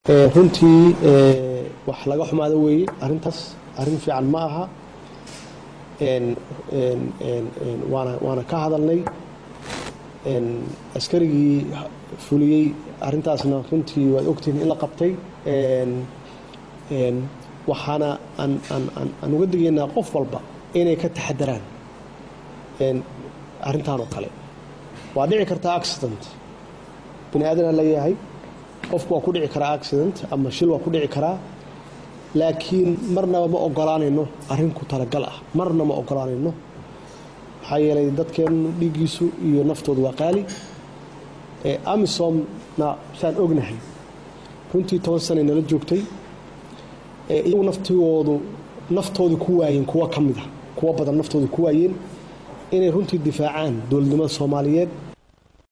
runtii wax laga xumaado weeye arintaas arin fiican ma aha waana waana ka hadalnay askarigii fuliyey arintaasna runtii waad ogtihiin in la qabtay waxaana aan uga digaynaa qof walba inay ka taxadaraan arintan oo kale waa dhici kartaa accident bini aadana leeyahay qofku waa ku dhici karaa accident ama shil waa ku dhici karaa laakiin marnaba ma ogolaanayno arrin ku talagal ah marna ma ogolaanayno maxaa yeelay dadkeennu dhiiggiisu iyo naftoodu waa qaali amisomna saan ognahay runtii toban sanay nala joogtay iyagu naftigoodu naftoodii ku waayeen kuwo ka mid a kuwo badan naftooda ku waayeen inay runtii difaacaan dowladnimada soomaaliyeed